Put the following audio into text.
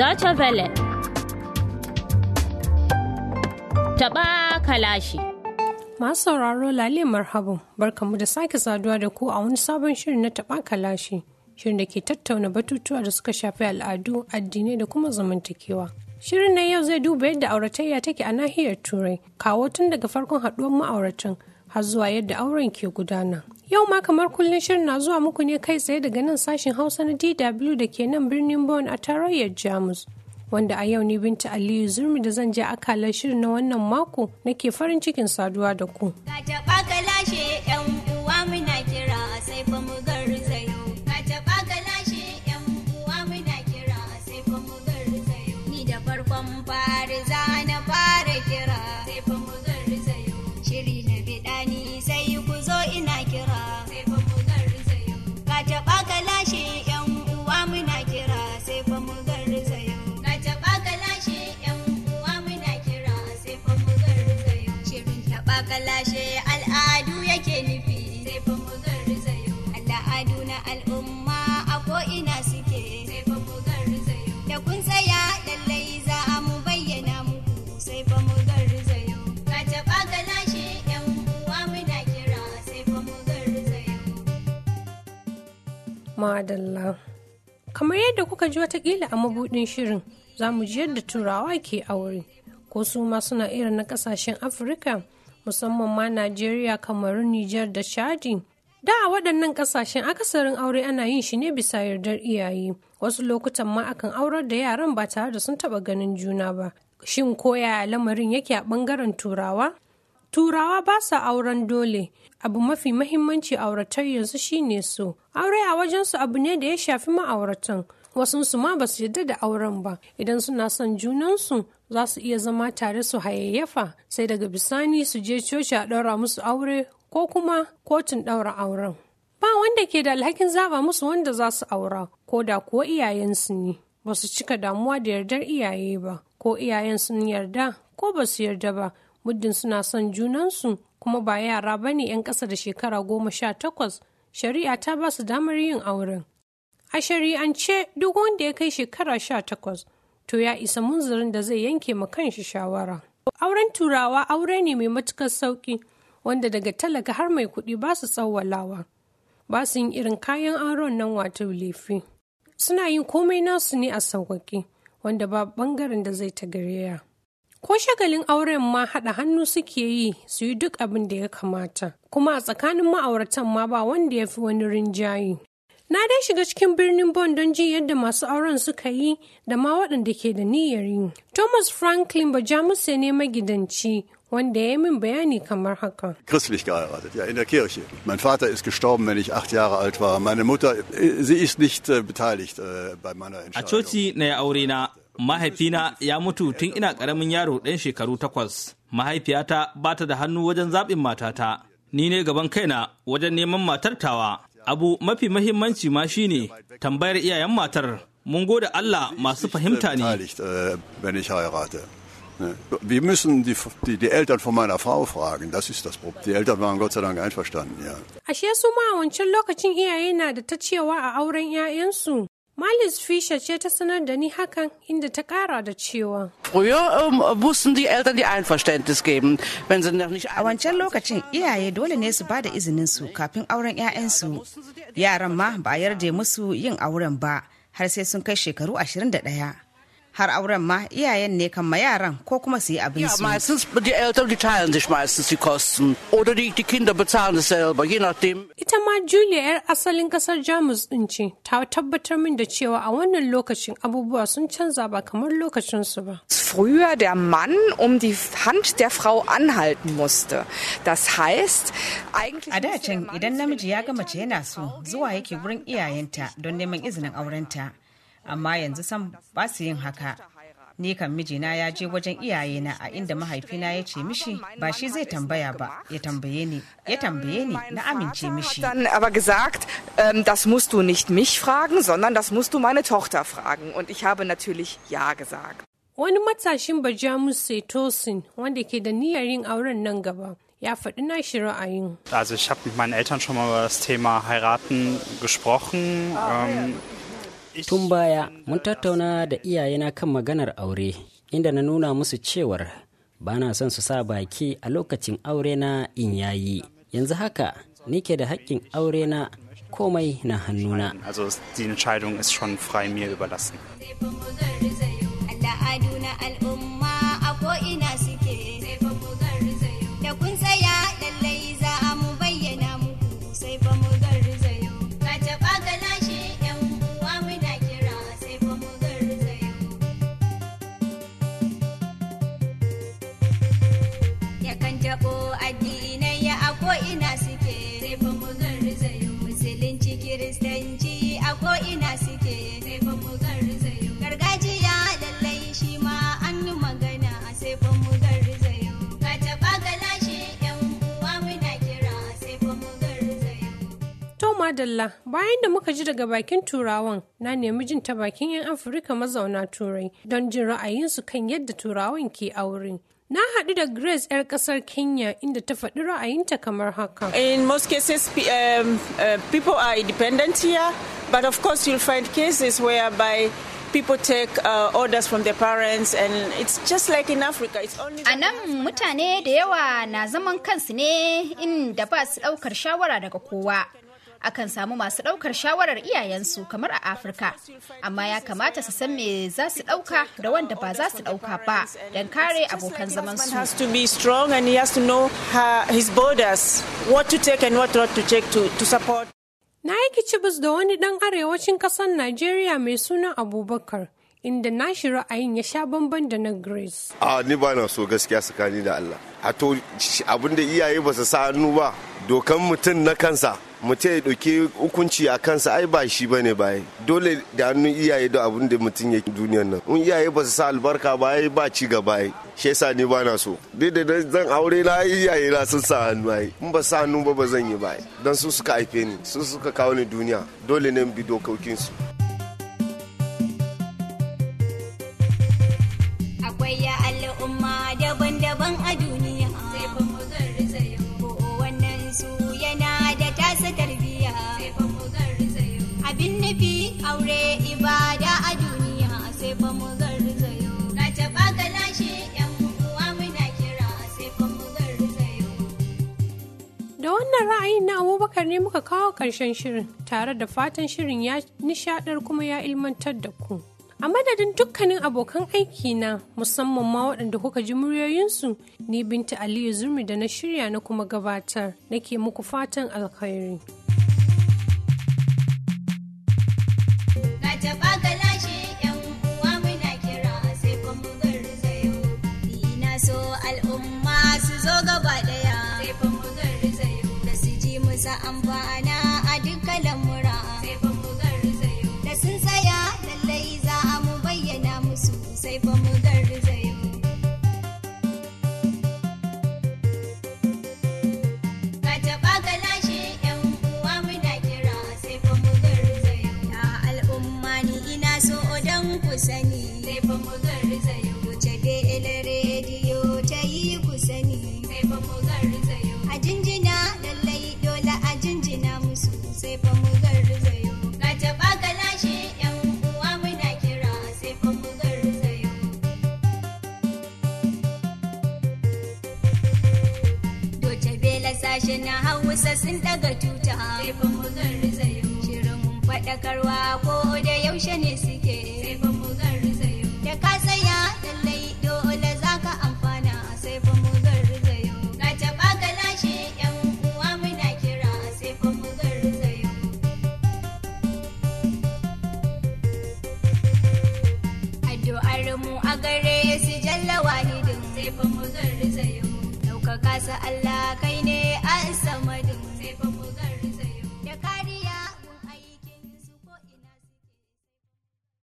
Deutsche Welle. Taɓa kalashi. Masu sauraro lale marhaban barkamu da sake saduwa da ku a wani sabon shirin na taɓa kalashi. Shirin da ke tattauna batutuwa da suka shafi al'adu, addinai da kuma zamantakewa. Shirin na yau zai duba yadda auratayya take a nahiyar Turai, kawo tun daga farkon haɗuwar ma'auratan har zuwa yadda auren ke gudana. Yau ma kamar kullum shirin na zuwa muku ne kai tsaye daga nan sashen Hausa na DW da ke nan birnin Bonn a tarayyar Jamus. Wanda a yau ni Binta Aliyu Zurmi da zan je akalar shirin na wannan mako nake farin cikin saduwa da ku. Ka taɓa ka lashe ‘yan uwa muna kira sai fa mu garzayo. Ka taɓa ka lashe ‘yan uwa muna kira sai fa mu garzayo. Ni da farkon fari za na fara kira sai fa mu garzayo. Shiri na biɗa ni sai ku zo ina kira sai fa mu garzayo. Ka taɓa ka lashe ‘yan uwa muna kira sai fa mu garzayo. Ka taɓa ka lashe ‘yan uwa muna kira sai fa mu garzayo. Shirin taɓa ka lashe al'adu yake nufi sai fa mu garzayo. Al'adu na al'umma a ko'ina suke sai fa mu garzayo. Da kun tsaya lallai za mu bayyana muku sai fa mu garzayo. Ka taɓa ka lashe ‘yan uwa muna kira sai fa mu garzayo. Madalla. Kamar yadda kuka ji watakila a mabudin shirin, za mu ji yadda turawa ke aure. Ko su ma suna irin na kasashen Afirka, musamman ma Najeriya, Kamaru, Nijar da Chadi. Da a waɗannan ƙasashen akasarin aure ana yin shi ne bisa yardar iyaye. Wasu lokutan ma akan aurar da yaran ba tare da sun taɓa ganin juna ba. Shin koya lamarin yake a ɓangaren turawa? Turawa ba sa auren dole. Abu mafi mahimmanci auratar yanzu shine so. Aure a wajensu abu ne da ya shafi ma'auratan. Wasunsu ma ba su yarda da auren ba. Idan suna son junansu za su iya zama tare su hayayyafa sai daga bisani su je coci a ɗaura musu aure ko kuma kotun ɗaura auren. Ba wanda ke da alhakin zaba musu wanda za su aura ko da kuwa iyayensu ne. Ba su cika damuwa da yardar iyaye ba ko iyayen sun yarda ko ba su yarda ba muddin suna son junansu kuma ba yara ba ne 'yan ƙasa da shekara goma sha takwas shari'a ta ba su damar yin auren a shari'ance duk wanda ya kai shekara sha takwas to ya isa munzirin da zai yanke ma kanshi shawara auren turawa aure ne mai matukar sauki wanda daga talaka har mai kuɗi ba su tsawwalawa ba su yin irin kayan auren nan wato lefe suna yin komai nasu ne a sauƙaƙe wanda ba ɓangaren da zai ta gareya. Ko shagalin auren ma haɗa hannu suke yi su yi duk abin da ya kamata, kuma a tsakanin ma'auratan ma ba wanda ya fi wani rinjaye. Na dai shiga cikin birnin Bon don jin yadda masu auren suka yi da ma waɗanda ke da niyyar yi. Thomas Franklin Bajamuse ne magidanci wanda ya yi min bayani kamar haka. Christlich geheiratet, ja, in der Kirche. Mein Vater ist gestorben, wenn ich acht Jahre alt war. Meine Mutter, äh, sie ist nicht äh, beteiligt äh, bei meiner A Entscheidung. coci na ya aure na, mahaifina ya mutu tun ina ƙaramin yaro ɗan shekaru takwas. Mahaifiyata ba ta da hannu wajen zaɓin matata. Ni ne gaban kaina wajen neman matar tawa. Abu mafi mahimmanci ma shine tambayar iyayen matar. Mun gode Allah masu fahimta ne. beteiligt, äh, wenn ich heirate. Ne? Wir müssen die, die, die Eltern von meiner Frau fragen, das ist das Problem. Die Eltern waren Gott sei Dank einverstanden, ja. Ashe su ma a wancan lokacin iyaye na da ta cewa a auren 'ya'yansu. Malis Fisher ce ta sanar da ni hakan inda ta kara da cewa. Früher ähm, mussten die Eltern die Einverständnis geben, wenn sie noch nicht A wancan lokacin iyaye dole ne su bada izinin su kafin auren 'ya'yansu. Yaran ma ba a yarda musu yin auren ba har sai sun kai shekaru 21. Har auren ma iyayen ne kan ma yaran ko kuma su yi abin Ja, su. meistens, die Eltern, die teilen sich meistens die Kosten. Oder die, die Kinder bezahlen es selber, je nachdem. Ita ma Julia 'yar asalin kasar Jamus din ce, ta tabbatar min da cewa a wannan lokacin abubuwa sun canza ba kamar lokacinsu ba. früher der Mann um die Hand der Frau anhalten musste. Das heißt, eigentlich A da musste der can Mann idan namiji ya ga mace yana so zuwa yake wurin iyayenta don neman izinin aurenta. Amma yanzu san ba su yin haka. Ni kan mijina ya je wajen iyayena a inda mahaifina ya ce mishi ba shi zai tambaya ba ya tambaye ni ya tambaye ni na amince mishi. hat dann aber gesagt, ähm, das musst du nicht mich fragen, sondern das musst du meine Tochter fragen. Und ich habe natürlich Ja gesagt. Wani matashin Bajamus Setosin wanda ke da niyyar yin auren nan gaba ya faɗi nashi ra'ayin. Also ich habe mit meinen Eltern schon mal über das Thema heiraten gesprochen. Ähm, Tun baya mun tattauna da iyayena kan maganar aure inda na nuna musu cewar ba na son su sa baki a lokacin aure na in yayi. Yanzu haka nike da haƙƙin aure na komai na hannuna. Also die Entscheidung ist schon frei mir überlassen. Al'adu na al'umma a ko'ina suke sai fa mu garzayo. Da kun tsaya lallai za a mu bayyana muku sai fa mu garzayo. Ka taɓa ga lashe ‘yan uwa muna kira sai fa mu garzayo. Yakan taɓo addinai a ko'ina suke sai fa mu garzayo. Musulunci kiristanci a ko'ina suke sai fa mu garzayo. Gargajiya lallai shi ma an yi magana sai fa mu garzayo. Ka taɓa ga lashe ‘yan uwa muna kira sai fa mu garzayo. To madalla bayan da muka ji daga bakin turawan na nemi jin ta bakin 'yan Afirka mazauna turai don jin ra'ayinsu kan yadda turawan ke aure. Na haɗu da Grace 'yar ƙasar Kenya inda ta faɗi ra'ayinta kamar haka. In most cases, pe- um, uh, people are independent here, but of course, you'll find cases whereby people take uh, orders from their parents, and it's just like in Africa. It's only A nan mutane da yawa na zaman kansu ne inda ba su ɗaukar shawara daga kowa. Akan samu masu ɗaukar shawarar iyayensu kamar a Afirka, amma ya kamata su san me za su ɗauka da wanda ba za su ɗauka ba don kare abokan husband zamansu. has to be strong, and he has to know her, his borders, what to take and what not to take to, to support. Na yi kicibis da wani ɗan arewacin ƙasar Najeriya mai suna Abubakar, inda nashi ra'ayin ya sha bamban da na Grace. a ni ba na so gaskiya tsakani da Allah a to abin da iyaye ba su sa hannu ba dokan mutum na kansa mutum ya ɗauki hukunci a kansa ai ba shi ba ne baye dole da hannun iyaye da abin da mutum ya duniyar nan in iyaye ba su sa albarka ba ai ba ci gaba ai shi yasa ni ba na so dai da na- zan aure na ai iyaye na sun sa hannu ai in ba sa hannu ba ba zan yi ba ai dan su suka haife ni su suka kawo ni duniya dole ne in bi dokokinsu Akwai ya al'umma daban-daban a duniya. Sai fa mu garzayo. Ko wannan su yana da tasa tarbiyya. Sai fa mu garzayo. Abin nufi aure ibada a duniya. Sai fa mu garzayo. Ka taɓa ka lashe ‘yan uwa muna kira. Sai fa mu garzayo. Da wannan ra'ayin na Abubakar ne muka kawo ƙarshen shirin tare da fatan shirin ya nishaɗar kuma ya ilmantar da ku. A madadin dukkanin abokan aiki na musamman ma waɗanda kuka ji muryoyinsu ni Binta Aliyu Zurmi da na shirya na kuma gabatar nake muku fatan alkhairi. Ka taɓa ka lashe ‘yan uwa muna kira sai fa mu garzayo. Ina so al'umma su zo gaba ɗaya sai fa mu garzayo. Da su ji musa amfana a dukkan lamura sai fa mu garzayo. Da sun tsaya lallai za a mu bayyana musu sai fa mu garzayo. Ka taɓa ka lashe ‘yan uwa muna kira sai fa mu garzayo. Ya al'umma ni ina so don ku sani sai fa mu garzayo. Wuce da rediyo ta yi ku sani sai fa mu garzayo. A jinjina lallai dole a jinjina musu sai fa mu garzayo. Ka taɓa ka lashe ‘yan uwa muna kira sai fa mu garzayo. Doce bela sashe na hausa sun daga tuta sai fa mu garzayo. Shirin faɗakarwa ko da yaushe ne suke sai fa mu garzayo. Da ka tsaya lallai dole za ka amfana sai fa mu garzayo. Ka taɓa ka lashe ‘yan uwa muna kira sai fa mu garzayo. Addu'ar mu a gare su jalla wahidin sai fa mu garzayo. Ɗaukaka sa Allah kai ne a samadin sai fa mu